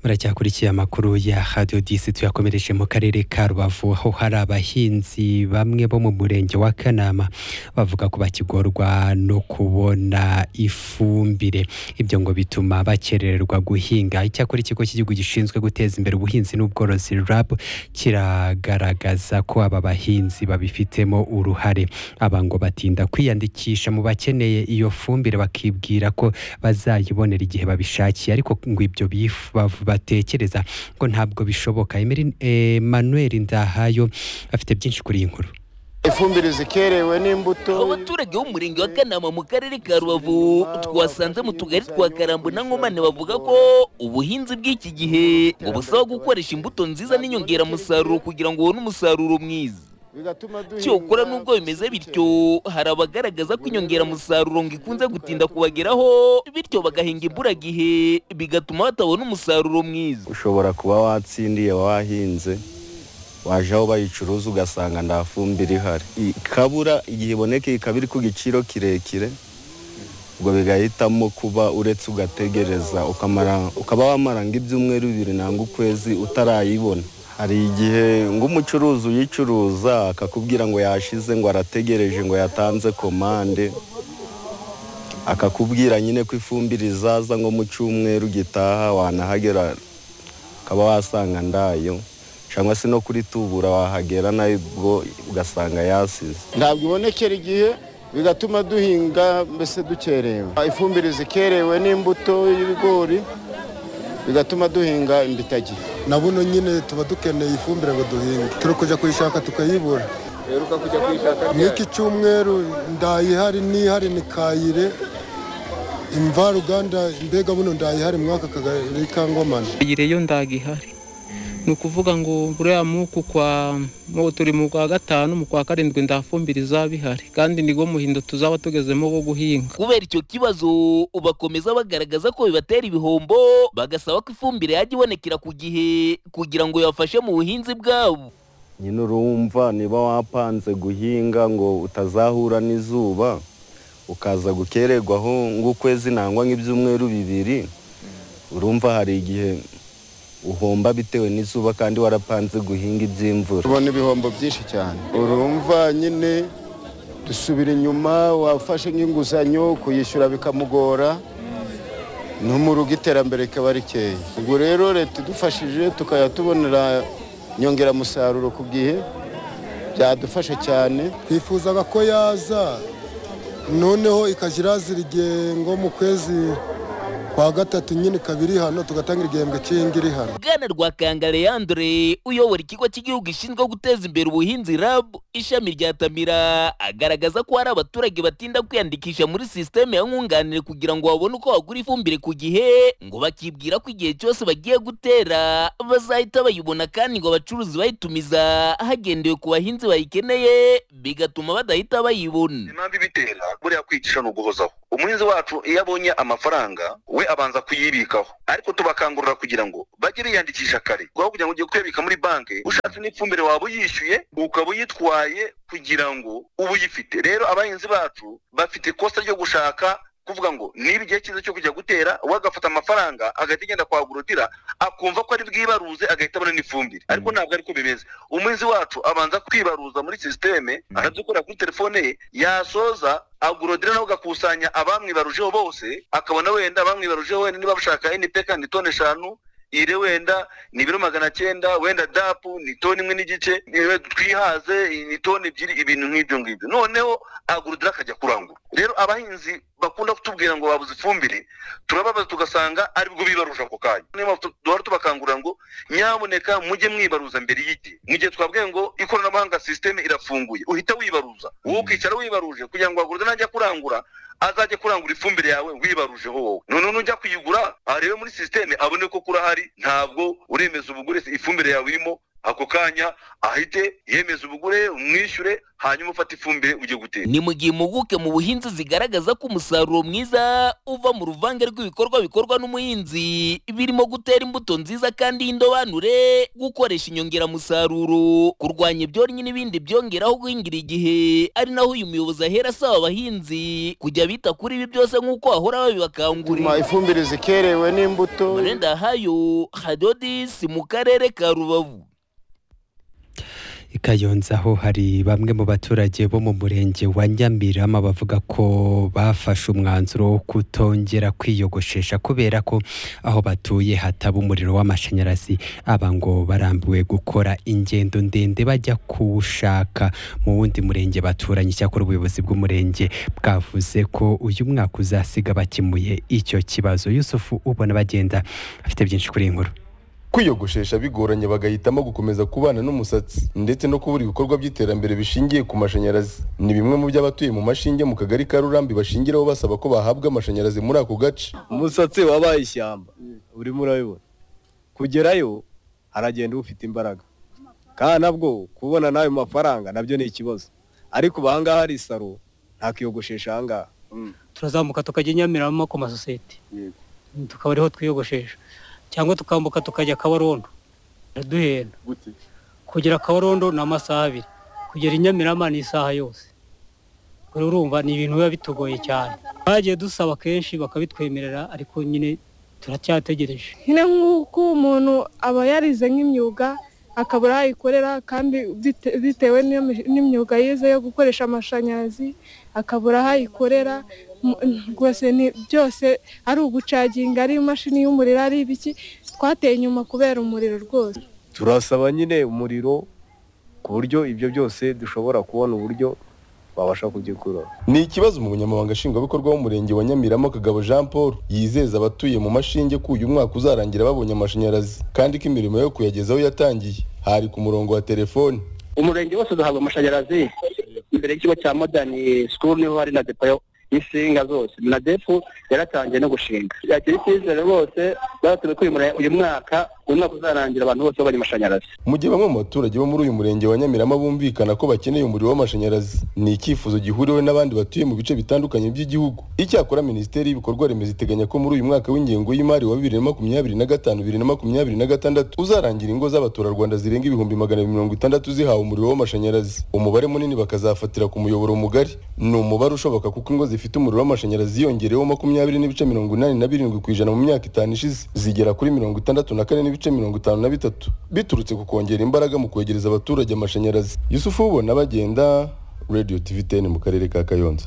muracyakurikiye amakuru ya radio disi tuyakomereje mu karere ka rubavu aho hari abahinzi bamwe bo mu murenge wa kanama bavuga ko bakigorwa no kubona ifumbire ibyo ngo bituma bakerererwa guhinga icyakora ikigo cy'igihugu gishinzwe guteza imbere ubuhinzi n'ubworozi rab kiragaragaza ko aba bahinzi babifitemo uruhare aba ngo batinda kwiyandikisha mu bakeneye iyo fumbire bakibwira ko bazayibonera igihe babishakiye ariko ngo ibyo bifu- bav- batekereza ngo ntabwo bishoboka Emery- Emmanuel Ndahayo afite byinshi kuri iyi nkuru ifumbire zikerewe n'imbuto abaturage b'umurenge wa kanama mu karere ka rubavu twasanze mu tugari twa karambo na nkomane bavuga ko ubuhinzi bw'iki gihe bubasaba gukoresha imbuto nziza n'inyongeramusaruro kugira ngo ubone umusaruro mwiza bigatuma duhinga cyokora nubwo bimeze bityo hari abagaragaza ko inyongeramusaruro ngo ikunze gutinda kubageraho bityo bagahinga imburagihe bigatuma batabona umusaruro mwiza ushobora kuba watsindiye wahinze waje aho bayicuruza ugasanga nta fumbire ihari ikabura igihe iboneka ikaba iri ku giciro kirekire ubwo bigahitamo kuba uretse ugategereza ukamara- ukaba wamara ngo ibyumweru bibiri nangwa ukwezi utarayibona hari igihe ng'umucuruzi uyicuruza akakubwira ngo yashize ngo arategereje ngo yatanze komande akakubwira nyine ko ifumbire izaza ngo mu cyumweru gitaha wanahagera ukaba wasanga ndayo cyangwa se no kuri tubura wahagera nayo ubwo ugasanga yasize ntabwo ibonekera igihe bigatuma duhinga mbese dukerewe ifumbire zikerewe n'imbuto y'ibigori bigatuma duhinga imbitagihe na buno nyine tuba dukeneye ifumbire ngo duhinge turi kujya kuyishaka tukayibura n'iki cyumweru ndayihari n'ihari ni kayire imvaruganda mbega buno ndayihari mwaka kagari ka ngomane iyo ndaga ihari ni ukuvuga ngo buriya muku kwa mu- turi mu kwa gatanu mu kwa karindwi ndafumbire izaba ihari kandi nibwo muhindo tuzaba tugezemo wo guhinga kubera icyo kibazo bakomeza bagaragaza ko bibatera ibihombo bagasaba ko ifumbire yajya ibonekera ku gihe kugira ngo yabafashe mu buhinzi bwabo nyine urumva niba wapanze guhinga ngo utazahura n'izuba ukaza gukererwaho nk'ukwezi nangwa nk'ibyumweru bibiri urumva hari igihe uhomba bitewe n'izuba kandi warapanze guhinga iby'imvura tubona ibihombo byinshi cyane urumva nyine dusubira inyuma wafashe nk'inguzanyo kuyishyura bikamugora no mu rugo iterambere rikaba rikeya ubwo rero leta idufashije tukajya tubonera inyongeramusaruro ku gihe byadufasha cyane twifuzaga ko yaza noneho ikajya irazira igihembwe mu kwezi kwa gatatu nyine kabiri hano tugatangira igihembwe cy'iyindi iri hano bwana rwakanga leandre uyobora ikigo cy'igihugu gishinzwe guteza imbere ubuhinzi rab ishami rya tamira agaragaza ko hari abaturage batinda kwiyandikisha muri sisiteme ya nkunganire kugira ngo babone uko bagura ifumbire ku gihe ngo bakibwira ko igihe cyose bagiye gutera bazahita bayibona kandi ngo abacuruzi bayitumiza hagendewe ku bahinzi bayikeneye bigatuma badahita bayibona impamvu ibitera buriya kwicisha ni uguhozaho umuhinzi wacu iyo abonye amafaranga we abanza kuyibikaho ariko tubakangurira kugira ngo bajye biyandikisha kare kuko kugira ngo ujye kuyabika muri banki ushatse n'ifumbire waba uyishyuye ukaba uyitwaye kugira ngo uba uyifite rero abahinzi bacu bafite ikosa ryo gushaka kuvuga ngo niba igihe cyiza cyo kujya gutera we agafata amafaranga agahita agenda kwa agorotira akumva ko ari bwibaruze agahita abona n'ifumbire ariko ntabwo ariko bimeze umuhinzi wacu abanza kwibaruza muri sisiteme akabyikorera kuri telefone ye yasoza agorodira nawe agakusanya abamwibarujeho bose akabona wenda abamwibarujeho wenda niba bashaka npk ni toni eshanu ire wenda ni ibiro magana cyenda wenda dapu ni toni imwe n'igice niwe twihaze ni toni ebyiri ibintu nk'ibyo ngibyo noneho agorodira akajya kurangura rero abahinzi bakunda kutubwira ngo babuze ifumbire turababaza tugasanga aribwo bibaruje ako kanya niyo mpamvu tu- duhora tubakangurira ngo nyamuneka mujye mwibaruza mbere y'igihe mu gihe twabwiye ngo ikoranabuhanga sisiteme irafunguye uhita wibaruza wowe ukicara wibaruje kugira ngo wagurwe najya kurangura azajye kurangura ifumbire yawe wibarujeho wowe noneho nujya kuyigura arebe muri sisiteme abone ko kurahari ntabwo uremeza ubugure ifumbire yawe irimo ako kanya ahite yemeza ubugure umwishyure hanyuma ufate ifumbire ujye gutera ni mu gihe impuguke mu buhinzi zigaragaza ko umusaruro mwiza uva mu ruvange rw'ibikorwa bikorwa n'umuhinzi birimo gutera imbuto nziza kandi y'indobanure gukoresha inyongeramusaruro kurwanya ibyonnyi n'ibindi byongeraho guhingira igihe ari naho uyu muyobozi ahera asaba abahinzi kujya bita kuri ibi byose nk'uko bahora babibakangurira tuma ifumbire zikerewe n'imbuto Marenda Hayo Hadodis mu karere ka Rubavu i Kayonza aho hari bamwe mu baturage bo mu murenge wa Nyamirama bavuga ko bafashe umwanzuro wo kutongera kwiyogoshesha kubera ko aho batuye hataba umuriro w'amashanyarazi aba ngo barambiwe gukora ingendo ndende bajya kuwushaka mu wundi murenge baturanye icyakora ubuyobozi bw'umurenge bwavuze ko uyu mwaka uzasiga bakemuye icyo kibazo Yusufu ubona bagenda afite byinshi kuri iyi nkuru kwiyogoshesha bigoranye bagahitamo gukomeza kubana n'umusatsi ndetse no kubura ibikorwa by'iterambere bishingiye ku mashanyarazi ni bimwe mu by'abatuye mu mashinge mu kagari ka rurambi bashingiraho basaba ko bahabwa amashanyarazi muri ako gace umusatsi wabaye ishyamba urimo urabibona kugerayo haragenda ufite imbaraga kandi nabwo kubona n'ayo mafaranga nabyo ni ikibazo ariko ubu ahangaha hari isaro nta kiyogoshesha ahangaha turazamuka tukajya nyamiramo ku masosiyete tukaba ariho twiyogoshesha cyangwa tukambuka tukajya kabarondo duhenda kugera kabarondo ni amasaha abiri kugera i Nyamirama ni isaha yose kuri urumva ni ibintu biba bitugoye cyane twagiye dusaba kenshi bakabitwemerera ariko nyine turacyategereje nyine nk'uko umuntu aba yarize nk'imyuga akabura aho ayikorera kandi bite- bitewe n'iyo- n'imyuga yize yo gukoresha amashanyarazi akabura aho ayikorera mu- rwose ni byose ari ugucaginga ari imashini y'umuriro ari ibiki twateye inyuma kubera umuriro rwose turasaba nyine umuriro ku buryo ibyo byose dushobora kubona uburyo babasha kubyikurura ni ikibazo umunyamabanga nshingwabikorwa w'umurenge wa Nyamirama Kagabo Jean Paul yizeza abatuye mu mashinge ko uyu mwaka uzarangira babonye amashanyarazi kandi ko imirimo yo kuyagezaho yatangiye hari ku murongo wa telefoni umurenge wose uzahabwa amashanyarazi imbere y'ikigo cya modani sikuru niho hari na depo yo- y'insinga zose na depo yaratangiye no gushinga yakira icyizere rwose baratumye ko uyu mure- uyu mwaka uyu mwaka uzarangira abantu bose babonye amashanyarazi mu gihe bamwe mu baturage bo muri uyu murenge wa Nyamirama bumvikana ko bakeneye umuriro w'amashanyarazi ni icyifuzo gihuriweho n'abandi batuye mu bice bitandukanye by'igihugu icyakora minisiteri y'ibikorwa remezo iteganya ko muri uyu mwaka w'ingengo y'imari wa bibiri na makumyabiri na gatanu bibiri na makumyabiri na gatandatu uzarangira ingo z'abaturarwanda zirenga ibihumbi magana abiri mirongo itandatu zihawe umuriro w'amashanyarazi umubare munini bakazafatira ku muyoboro mugari ni umubare ushoboka kuko ingo zifite umuriro w'amashanyarazi yongereweho makumyabiri n'ibice mirongo inani na birindwi ku ijana mu myaka itanu ishize zigera kuri mirongo itandatu na kane n'ibice mirongo itanu na bitatu biturutse ku kongera imbaraga mu kwegereza abaturage amashanyarazi yusufu ubona bagenda radio tv ten mu karere ka kayonza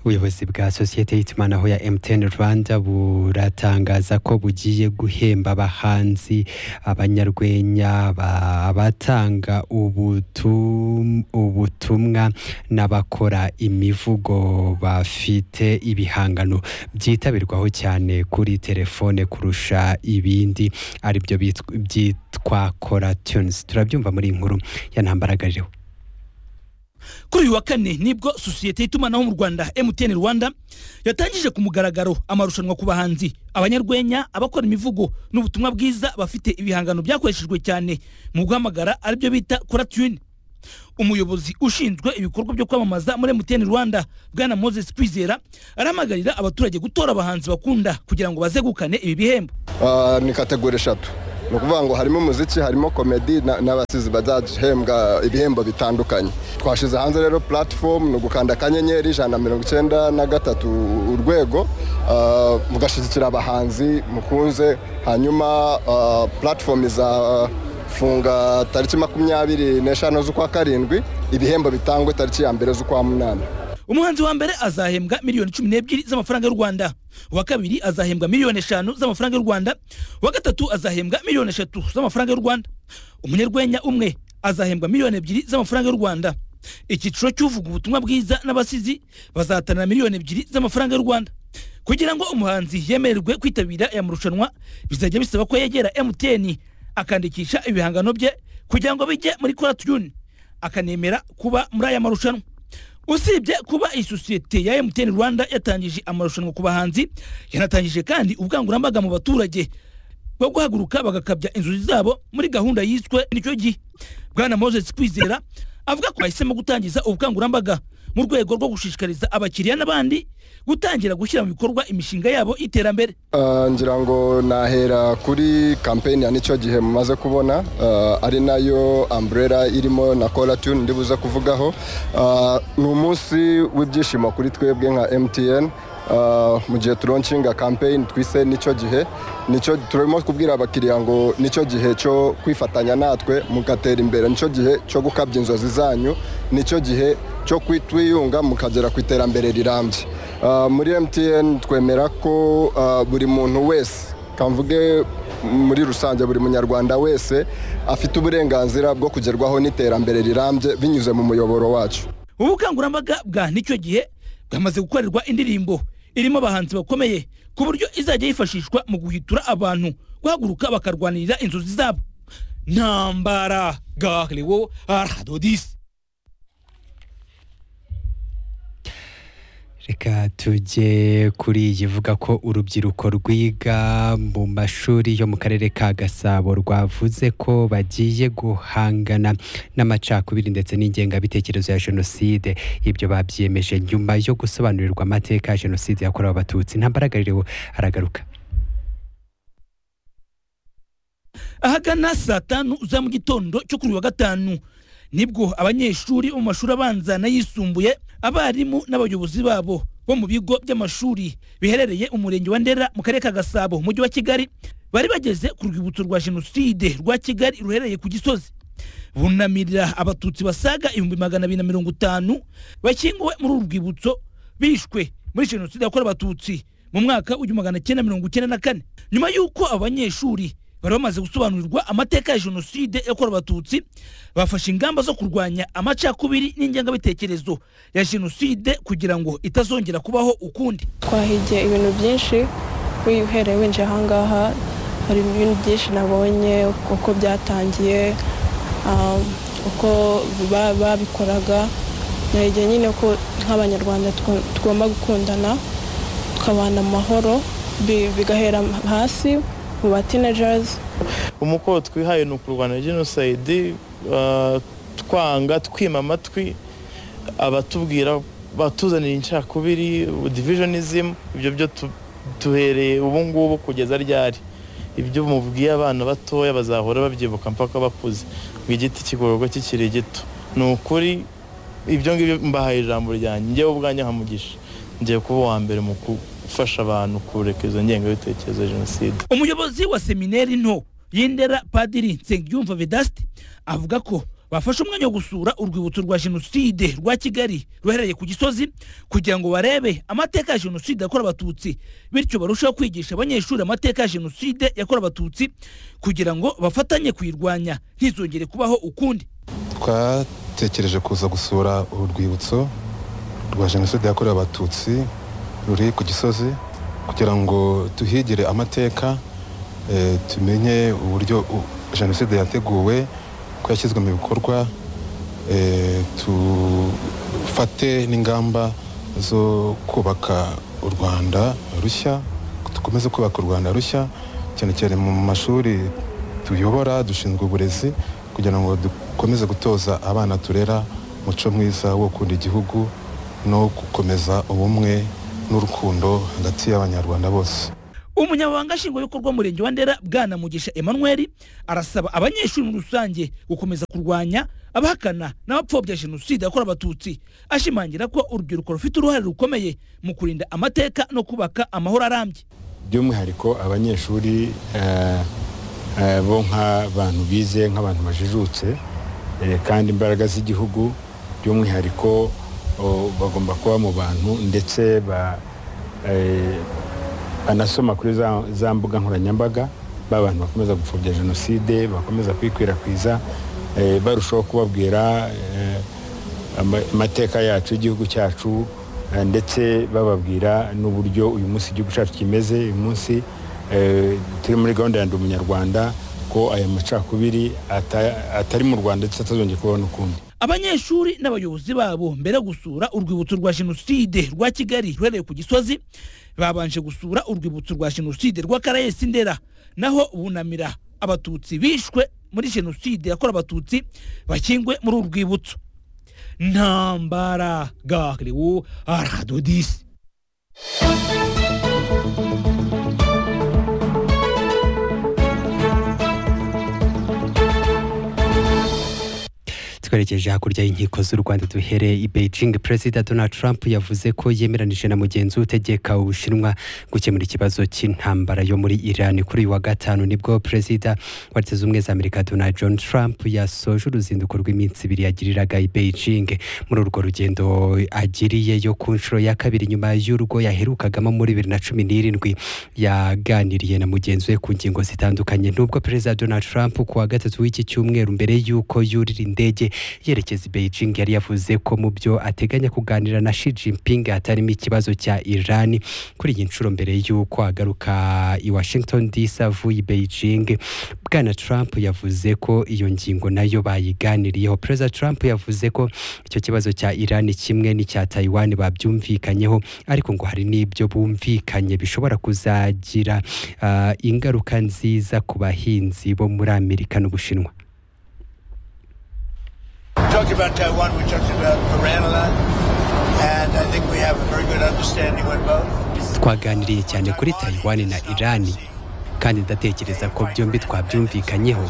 ubuyobozi bwa sosiyete y'itumanaho ya MTN Rwanda buratangaza ko bugiye guhemba abahanzi abanyarwenya ba- abatanga ubutum- ubutumwa n'abakora imivugo bafite ibihangano byitabirwaho cyane kuri telefone kurusha ibindi aribyo bitw- byitwa Kora Tunes turabyumva muri iyi nkuru ya ntambaragariro kuri uyu wa kane nibwo sosiyete y'itumanaho mu rwanda mtn rwanda yatangije ku mugaragaro amarushanwa ku bahanzi abanyarwenya abakora imivugo n'ubutumwa bwiza bafite ibihangano byakoreshejwe cyane mu guhamagara aribyo bita kora tune umuyobozi ushinzwe ibikorwa byo kwamamaza muri mtn rwanda bwana moses kwizera arahamagarira abaturage gutora abahanzi bakunda kugira ngo bazegukane ibi bihembo Ah, ni kategori eshatu ni ukuvuga ngo harimo umuziki harimo komedi na- n'abasizi bazahembwa ibihembo bitandukanye twashyize hanze rero platform ni ugukanda akanyenyeri ijana na mirongo icyenda na gatatu urwego ah, mugashyigikira abahanzi mukunze hanyuma ah, platform izafunga tariki makumyabiri n'eshanu z'ukwa karindwi ibihembo bitangwe tariki ya mbere z'ukwa munani umuhanzi wa mbere azahembwa miliyoni cumi n'ebyiri z'amafaranga y'u rwanda uwa kabiri azahembwa miliyoni eshanu z'amafaranga y'u rwanda uwa gatatu azahembwa miliyoni eshatu z'amafaranga y'u rwanda umunyarwenya umwe azahembwa miliyoni ebyiri z'amafaranga y'u rwanda icyiciro cy'uvuga ubutumwa bwiza n'abasizi bazahatanira miliyoni ebyiri z'amafaranga y'u rwanda kugira ngo umuhanzi yemererwe kwitabira aya marushanwa bizajya bisaba ko yegera mtn akandikisha ibihangano bye kugira ngo bijye muri kora tuyuni akanemera kuba muri aya marushanwa usibye kuba iyi sosiyete ya mtn rwanda yatangije amarushanwa ku bahanzi yanatangije kandi ubukangurambaga mu baturage bwo guhaguruka bagakabya inzozi zabo muri gahunda yiswe nicyo gihe bwana moses kwizera avuga ko bahisemo gutangiza ubukangurambaga mu rwego rwo gushishikariza abakiriya n'abandi gutangira gushyira mu bikorwa imishinga yabo y'iterambere Ah, ngira ngo nahera kuri kampeni ya nicyo gihe mumaze kubona ah, ari nayo umbrella irimo na colatune ndibuze kuvugaho Ah, ni umunsi w'ibyishimo kuri twebwe nka mtn Ah, mu gihe turoncinga kampeyini twise nicyo gihe nicyo turimo kubwira abakiriya ngo nicyo gihe cyo kwifatanya natwe mugatera imbere nicyo gihe cyo gukabya inzozi zanyu nicyo gihe cyo kwitwiyunga mukagera ku iterambere rirambye Ah, muri mtn twemera ko ah, buri muntu wese kamvuge muri rusange buri munyarwanda wese afite uburenganzira bwo kugerwaho n'iterambere rirambye binyuze mu muyoboro wacu ubu bukangurambaga bwa nicyo gihe bwamaze gukorerwa indirimbo irimo abahanzi bakomeye ku buryo izajya yifashishwa mu guhitura abantu guhaguruka bakarwanirira inzozi zabo ntambara gahriwo aradodisi reka tujye kuri iyi ivuga ko urubyiruko rwiga mu mashuri yo mu karere ka gasabo rwavuze ko bagiye guhangana n'amacakubiri ndetse n'ingengabitekerezo ya jenoside ibyo babyiyemeje nyuma yo gusobanurirwa amateka ya jenoside yakorewe abatutsi ntambaragarireho aragaruka ahagana saa tanu za mu gitondo cyo kuri uyu wa gatanu nibwo abanyeshuri bo mu mashuri abanza n'ayisumbuye abarimu n'abayobozi babo bo mu bigo by'amashuri biherereye umurenge wa ndera mu karere ka gasabo umujyi wa kigali bari bageze ku rwibutso rwa jenoside rwa kigali ruherereye ku gisozi bunamirira abatutsi basaga ibihumbi magana abiri na mirongo itanu bashyinguwe muri uru rwibutso bishwe muri jenoside yakorewe abatutsi mu mwaka w'igihumbi magana cyenda mirongo icyenda na kane nyuma y'uko abo banyeshuri bari bamaze gusobanurirwa amateka ya jenoside yakorewe abatutsi bafashe ingamba zo kurwanya amacakubiri n'ingengabitekerezo ya jenoside kugira ngo itazongera kubaho ukundi twahigiye ibintu byinshi wihereye winjiye ahangaha hari ibintu byinshi nabonye uko byatangiye ah, uko ba- babikoraga nahigiye nyine ko nk'abanyarwanda twa- tugomba gukundana tukabana amahoro bi- bigahera hasi mu ba teenagers umukoro twihaye ni ukurwanya jenoside ah, twanga twima amatwi abatubwira batuzanira incakubiri divisionism ibyo byo tu- duhereye ubu ngubu kugeza ryari ibyo mubwiye abana batoya bazahora babyibuka mpaka bakuze ngo igiti kigororwa kikiri gito ni ukuri ibyo ngibyo mbahaye ijambo ryanjye njyewe ubwanjye hamugisha ngiye kuba uwa mbere mu gufasha abantu kureka izo ngengabitekerezo ya jenoside umuyobozi wa seminari nto y'indera padiri nsengiyumva vedasti avuga ko bafashe umwanya wo gusura urwibutso rwa jenoside rwa kigali ruherereye ku gisozi kugira ngo barebe amateka ya jenoside yakorewe abatutsi bityo barusheho kwigisha abanyeshuri amateka ya jenoside yakorewe abatutsi kugira ngo bafatanye kuyirwanya ntizongere kubaho ukundi twatekereje kuza gusura uru rwibutso rwa jenoside yakorewe abatutsi ruri ku gisozi kugira ngo tuhigire amateka eh, tumenye uburyo u- jenoside yateguwe ko yashyizwe mu bikorwa eh, tufate n'ingamba zo kubaka u rwanda rushya dukomeze kubaka u rwanda rushya cyane cyane mu mashuri tuyobora dushinzwe uburezi kugira ngo dukomeze gutoza abana turera umuco mwiza wo gukunda igihugu no gukomeza ubumwe n'urukundo hagati y'abanyarwanda bose umunyamabanga nshingwabikorwa w'umurenge wa ndera bwana mugisha emmanuel arasaba abanyeshuri muri rusange gukomeza kurwanya abahakana n'abapfobya jenoside yakorewe abatutsi ashimangira ko urubyiruko rufite uruhare rukomeye mu kurinda amateka no kubaka amahoro arambye by'umwihariko abanyeshuri eh, eh, bo nk'abantu bize nk'abantu bajijutse eh, kandi imbaraga z'igihugu by'umwihariko oh, bagomba kuba mu bantu ndetse ba- eh, banasoma kuri za- za mbuga nkoranyambaga ba bantu bakomeza gupfobya jenoside bakomeza kuyikwirakwiza eh, barushaho kubabwira eh, ama- amateka yacu y'igihugu cyacu eh, ndetse bababwira n'uburyo uyu munsi igihugu cyacu kimeze uyu munsi eh, turi muri gahunda ya ndi umunyarwanda ko aya macakubiri ata- atari mu rwanda ndetse atazongera kubaho n'ukundi abanyeshuri n'abayobozi babo mbere yo gusura urwibutso rwa jenoside rwa kigali ruherereye ku gisozi babanje gusura urwibutso rwa jenoside rwa karayesi ndera naho bunamira abatutsi bishwe muri jenoside yakorewe abatutsi bakingwe muri uru rwibutso ntambaragariwu aradodisi twerekeje hakurya y'inkiko z'u rwanda duhere i beijing perezida donald trump yavuze ko yemeranije na mugenzi we utegeka ubushinwa gukemura ikibazo cy'intambara yo muri iran kuri uyu wa gatanu nibwo perezida wa leta z'ubumwe za amerika donald john trump yasoje uruzinduko rw'iminsi ibiri yagiriraga i beijing muri urwo rugendo agiriye yo ku nshuro ya kabiri nyuma y'urwo yaherukagamo muri bibiri na cumi n'irindwi yaganiriye na mugenzi we ku ngingo zitandukanye nubwo perezida donald trump ku wa gatatu w'iki cyumweru mbere y'uko yurira indege yerekeza i Beijing yari yavuze ko mu byo ateganya kuganira na Xi Jinping hatarimo ikibazo cya Iran kuri iyi nshuro mbere y'uko agaruka i Washington DC avuye i Beijing Bwana Trump yavuze ko iyo ngingo nayo bayiganiriyeho Perezida Trump yavuze ko icyo kibazo cya Iran kimwe n'icya Taiwan babyumvikanyeho ariko ngo hari n'ibyo bumvikanye bishobora kuzagira ah, ingaruka nziza ku bahinzi bo muri Amerika n'Ubushinwa talked about Taiwan, we talked about Iran a lot, and I think we have a very good understanding with both. twaganiriye cyane kuri Taiwan na Iran kandi ndatekereza ko byombi twabyumvikanyeho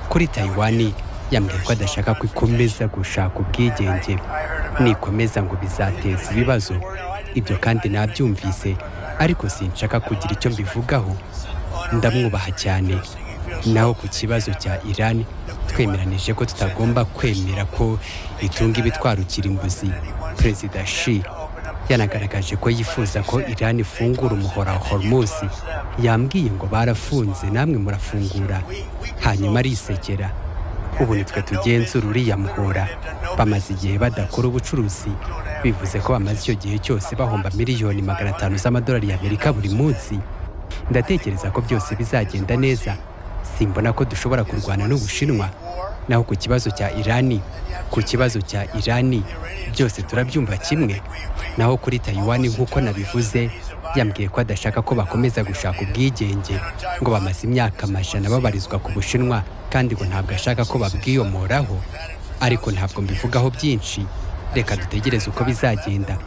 kuri Taiwan yambwiye ko adashaka ko ikomeza gushaka ubwigenge nikomeza ngo bizateza ibibazo ibyo kandi nabyumvise ariko sinshaka kugira icyo mbivugaho ndamwubaha cyane naho ku kibazo cya Iran twemeranije ko tutagomba kwemera ko itunga ibitwarukira imbuzi perezida Xi yanagaragaje ko yifuza ko Iran ifungura umuhora wa Hormuz yambwiye ngo barafunze namwe murafungura hanyuma arisekera ubu nitwe tugenzura uriya muhora bamaze igihe badakora ubucuruzi bivuze ko bamaze icyo gihe cyose bahomba miliyoni magana atanu z'amadolari y'amerika buri munsi ndatekereza ko byose bizagenda neza simbona ko dushobora kurwana n'ubushinwa naho ku kibazo cya irani ku kibazo cya irani byose turabyumva kimwe naho kuri taiwan nk'uko nabivuze yambwiye ko adashaka ko bakomeza gushaka ubwigenge ngo bamaze imyaka amajana babarizwa ku bushinwa kandi ngo ntabwo ashaka ko babwiyomoraho ariko ntabwo mbivugaho byinshi reka dutegereze uko bizagenda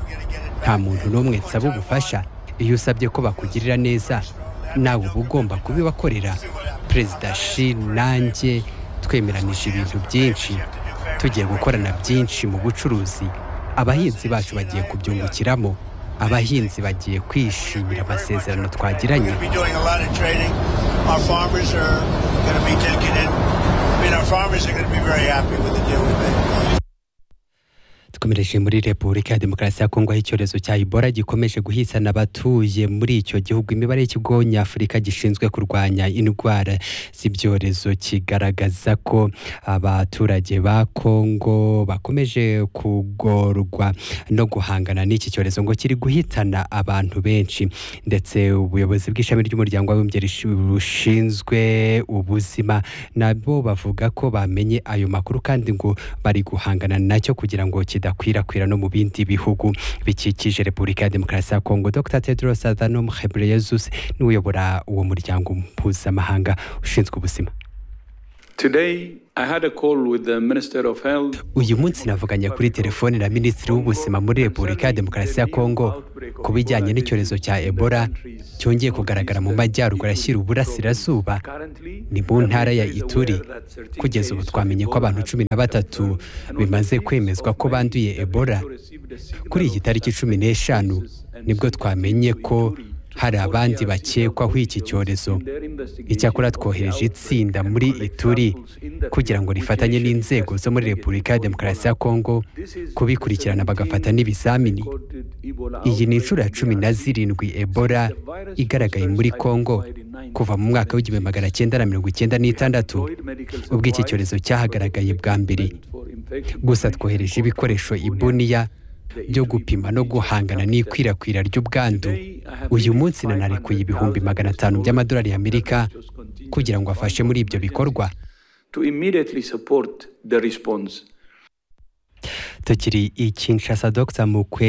nta muntu n'umwe nsaba ubufasha iyo usabye ko bakugirira neza nawe uba ugomba kubibakorera perezida shi nanjye twemeranije ibintu byinshi tugiye gukorana byinshi mu bucuruzi abahinzi bacu bagiye kubyungukiramo abahinzi bagiye kwishimira amasezerano twagiranye We're doing a lot of trading. Our farmers are going to be taking it. I mean, our farmers are going to be very happy with the deal we made. dukomereje muri repubulika ya demokarasi ya kongo aho icyorezo cya ibora gikomeje guhitana abatuye muri icyo gihugu imibare y'ikigo nyafurika gishinzwe kurwanya indwara z'ibyorezo kigaragaza ko abaturage ba kongo bakomeje kugorwa no guhangana n'iki cyorezo ngo kiri guhitana abantu benshi ndetse ubuyobozi bw'ishami ry'umuryango w'abibumbye rishi- bushinzwe ubuzima nabo bavuga ko bamenye ayo makuru kandi ngo bari guhangana nacyo kugira ngo kidakwirakwira no mu bindi bihugu bikikije repubulika ya demokarasi ya kongo dr tedros adhanom ghebreyesus niwe uyobora uwo muryango mpuzamahanga ushinzwe ubuzima Today, I had a call with the Minister of Health uyu munsi navuganye kuri telefone na minisitiri w'ubuzima muri repubulika ya demokarasi ya kongo ku bijyanye n'icyorezo cya ebola cyongeye kugaragara mu majyaruguru ashyira uburasirazuba ni mu ntara ya ituri kugeza ubu twamenye ko abantu cumi na batatu bimaze kwemezwa ko banduye ebola kuri iyi tariki cumi n'eshanu nibwo twamenye ko hari abandi bakekwaho iki cyorezo icyakora twohereje itsinda muri ituri kugira ngo rifatanye n'inzego zo muri repubulika ya demokarasi ya kongo kubikurikirana bagafata n'ibizamini iyi ni inshuro ya cumi na zirindwi ebola igaragaye muri kongo kuva mu mwaka w'igihumbi magana cyenda na mirongo icyenda n'itandatu ubwo iki cyorezo cyahagaragaye bwa mbere gusa twohereje ibikoresho ibuniya byo gupima no guhangana n'ikwirakwira ry'ubwandu uyu munsi nanarekuye ibihumbi magana atanu by'amadolari y'amerika kugira ngo afashe muri ibyo bikorwa to immediately support the response. tukiri i kinshasa dogita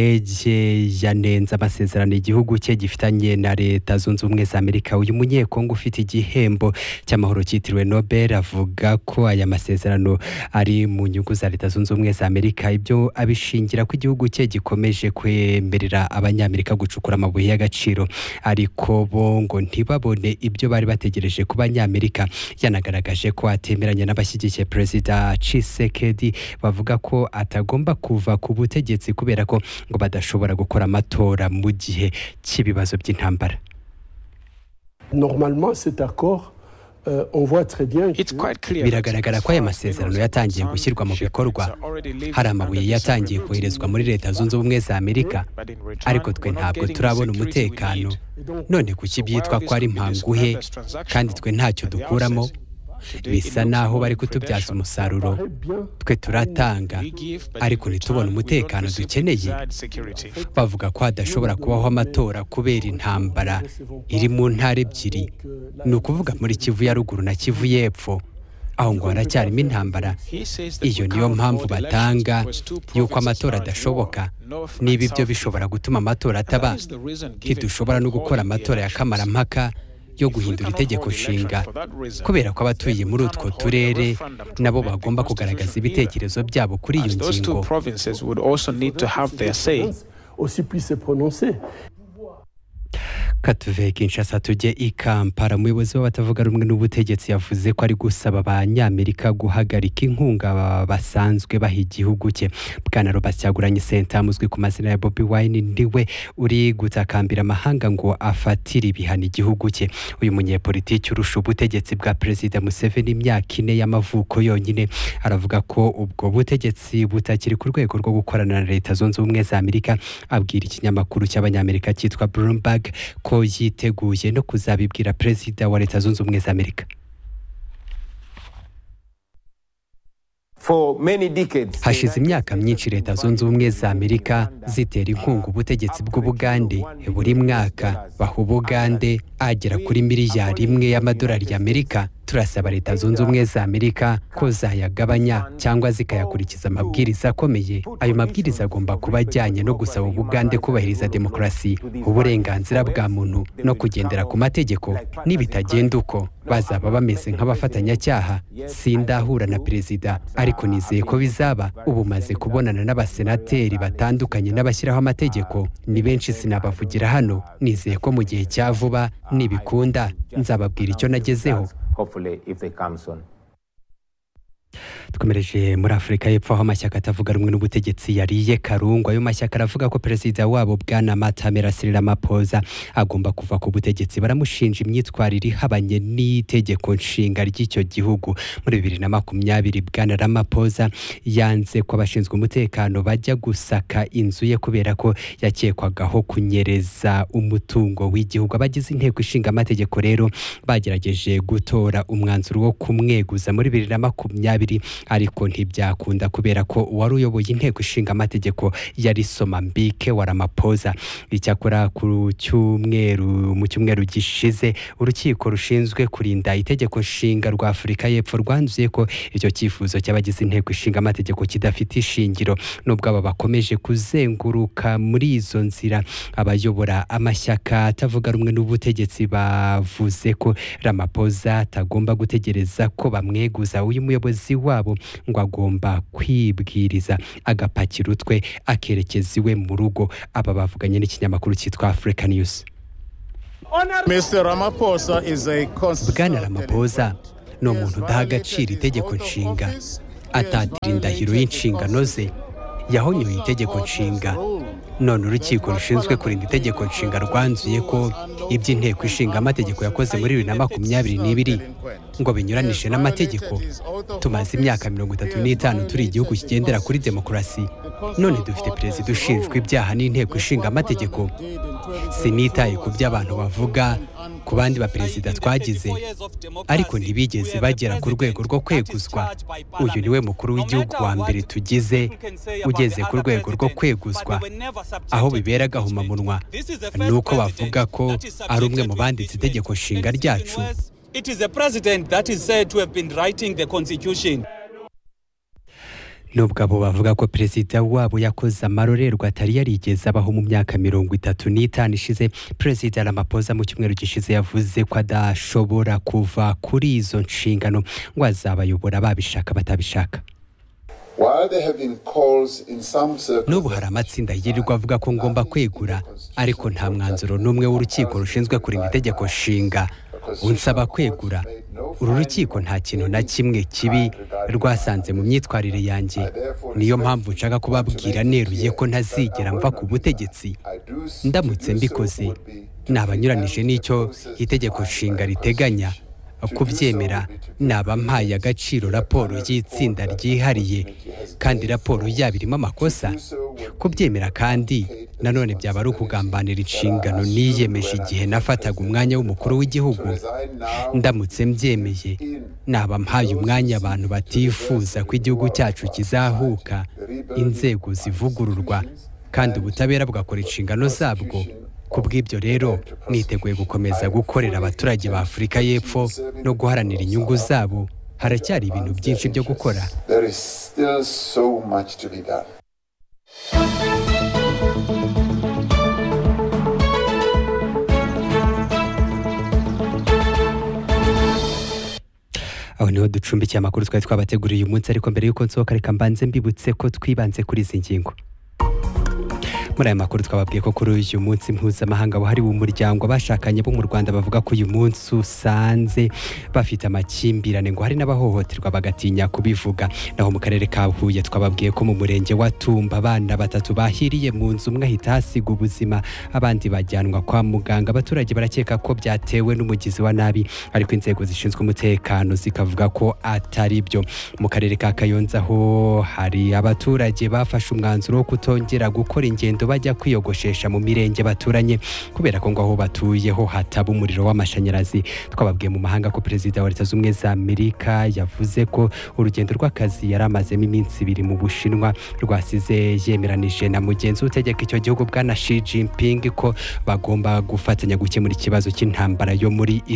mukwege yanenze amasezerano igihugu cye gifitanye na leta zunze ubumwe za amerika uyu munyekongo ufite igihembo cy'amahoro cyitiriwe nobel avuga ko aya masezerano ari mu nyungu za leta zunze ubumwe za amerika ibyo abishingira ko igihugu cye gikomeje kwemerera abanyamerika gucukura amabuye y'agaciro ariko bo ngo ntibabone ibyo bari bategereje ku banyamerika yanagaragaje ko atemeranya n'abashyigikiye perezida cisekedi bavuga ko atagomba kuva ku butegetsi kubera ko ngo badashobora gukora amatora mu gihe cy'ibibazo by'intambara Normalement, cet accord, euh, on voit très bien que... biragaragara ko aya masezerano yatangiye gushyirwa mu bikorwa hari amabuye yatangiye koherezwa muri leta zunze ubumwe za amerika ariko twe ntabwo turabona umutekano none kuki byitwa ko ari mpanguhe kandi twe ntacyo dukuramo bisa naho bari kutubyaza umusaruro twe turatanga ariko ntitubone umutekano dukeneye bavuga ko hadashobora kubaho amatora kubera intambara iri mu ntara ebyiri ni ukuvuga muri kivu ya ruguru na kivu y'epfo aho ngo haracyarimo intambara iyo niyo mpamvu batanga y'uko amatora adashoboka niba ibyo bishobora gutuma amatora ataba ntidushobora no gukora amatora ya kamarampaka yo guhindura itegeko nshinga kubera ko abatuye muri utwo turere nabo bagomba kugaragaza ibitekerezo byabo kuri iyo ngingo katuve kinshasa tujye i kampala umuyobozi w'abatavuga rumwe n'ubutegetsi yavuze ko ari gusaba abanyamerika guhagarika inkunga basanzwe baha igihugu cye bwana robert cyaguranye senta amuzwi ku mazina ya bobi wine ndiwe uri gutakambira amahanga ngo afatire ibihano igihugu cye uyu munyepolitiki urusha ubutegetsi bwa perezida museveni imyaka ine y'amavuko yonyine aravuga ko ubwo butegetsi butakiri ku rwego rwo gukorana na leta zunze ubumwe za amerika abwira ikinyamakuru cy'abanyamerika cyitwa bloomberg ko yiteguye no kuzabibwira perezida wa leta zunze ubumwe za amerika hashize imyaka myinshi leta zunze ubumwe za amerika zitera inkunga ubutegetsi bw'ubugande buri mwaka baha ubugande agera kuri miliyari imwe y'amadolari y'amerika turasaba leta zunze ubumwe za amerika ko zayagabanya cyangwa zikayakurikiza amabwiriza akomeye ayo mabwiriza agomba kuba ajyanye no gusaba ubugande kubahiriza demokarasi uburenganzira bwa muntu no kugendera ku mategeko nibitagenda uko bazaba bameze nk'abafatanyacyaha sindahura na perezida ariko nizeye ko bizaba ubu maze kubonana n'abasenateri batandukanye n'abashyiraho amategeko ni benshi sinabavugira hano nizeye ko mu gihe cya vuba nibikunda nzababwira icyo nagezeho dukomereje muri afurika y'epfo aho amashyaka atavuga rumwe n'ubutegetsi yariye karungu ayo mashyaka aravuga ko perezida wabo bwana matamera siramapoza agomba kuva ku butegetsi baramushinja imyitwarire ihabanye n'itegeko nshinga ry'icyo gihugu muri bibiri na makumyabiri bwana ramapoza yanze ko abashinzwe umutekano bajya gusaka inzu ye kubera ko yakekwagaho kunyereza umutungo w'igihugu abagize inteko ishinga amategeko rero bagerageje gutora umwanzuro wo kumweguza muri bibiri na makumyabiri ariko ntibyakunda kubera ko uwari uyoboye inteko ishinga amategeko yari somambike wa ramapoza icyakora ku cyumweru mu cyumweru gishize urukiko rushinzwe kurinda itegeko nshinga rwa afurika y'epfo rwanzuye ko icyo cyifuzo cy'abagize inteko ishinga amategeko kidafite ishingiro nubwo aba bakomeje kuzenguruka muri izo nzira abayobora amashyaka atavuga rumwe n'ubutegetsi bavuze ko ramapoza atagomba gutegereza ko bamweguza uyu muyobozi wabo ngo agomba kwibwiriza agapakira utwe akerekeza iwe mu rugo aba bavuganye n'ikinyamakuru cyitwa afurika niyusi bwana ramapoza ni umuntu udaha agaciro itegeko nshinga atatira indahiro y'inshingano ze yahonyoye itegeko nshinga none urukiko rushinzwe kurinda itegeko nshinga rwanzuye ko iby'inteko ishinga amategeko yakoze muri bibiri na makumyabiri n'ibiri ngo binyuranije n'amategeko tumaze imyaka mirongo itatu n'itanu turi igihugu kigendera kuri demokarasi none dufite perezida ushinjwa ibyaha n'inteko ishinga amategeko sinitaye ku byo abantu bavuga ku bandi baperezida twagize ariko ntibigeze bagera ku rwego rwo kweguzwa uyu niwe mukuru w'igihugu wa mbere tugize ugeze ku rwego rwo kweguzwa aho bibera agahomamunwa ni uko bavuga ko ari umwe mu banditse itegeko nshinga ryacu It is the president that is said to have been writing the constitution. nubwo abo bavuga ko perezida wabo yakoze amarorerwa atari yarigeze abaho mu myaka mirongo itatu n'itanu ishize perezida Ramaphosa mu cyumweru gishize yavuze ko adashobora kuva kuri izo nshingano ngo azabayobora babishaka batabishaka While there have been calls in some circles n'ubu hari amatsinda yirirwa avuga ko ngomba kwegura ariko nta mwanzuro n'umwe w'urukiko rushinzwe kurinda itegeko nshinga unsaba kwegura uru rukiko nta kintu na kimwe kibi rwasanze mu myitwarire yanjye niyo mpamvu nshaka kubabwira neruye ko ntazigera mva ku butegetsi ndamutse mbikoze nabanyuranije n'icyo itegeko nshinga riteganya kubyemera naba mpaye agaciro raporo y'itsinda ryihariye kandi raporo yaba irimo amakosa kubyemera kandi nanone byaba ari ukugambanira inshingano niyemeje igihe nafataga umwanya w'umukuru w'igihugu ndamutse mbyemeye naba mpaye umwanya abantu batifuza ko igihugu cyacu kizahuka inzego zivugururwa kandi ubutabera bugakora inshingano zabwo ku bw'ibyo rero niteguye gukomeza gukorera abaturage ba afurika y'epfo no guharanira inyungu zabo haracyari ibintu byinshi byo gukora there is still so much to be done aho niho ducumbikiye amakuru twari twabateguriye uyu munsi ariko mbere y'uko nsohoka reka mbanze mbibutse ko twibanze kuri izi ngingo muri aya makuru twababwiye ko kuri uyu munsi mpuzamahanga wahariwe umuryango abashakanye bo mu rwanda bavuga ko uyu munsi usanze bafite amakimbirane ngo hari n'abahohoterwa bagatinya kubivuga naho mu karere ka huye twababwiye ko mu murenge wa tumba abana batatu bahiriye mu nzu umwe ahita hasiga ubuzima abandi bajyanwa kwa muganga abaturage barakeka ko byatewe n'umugizi wa nabi ariko inzego zishinzwe umutekano zikavuga ko atari byo mu karere ka kayonza ho hari abaturage bafashe umwanzuro wo kutongera gukora ingendo bajya kwiyogoshesha mu mirenge baturanye kubera ko ngo aho batuyeho hataba umuriro w'amashanyarazi twababwiye mu mahanga ko perezida wa leta z'ubumwe za amerika yavuze ko urugendo rw'akazi yari amazemo iminsi ibiri mu bushinwa rwasize yemeranije na mugenzi we utegeka icyo gihugu bwana shi jinping ko bagomba gufatanya gukemura ikibazo cy'intambara yo muri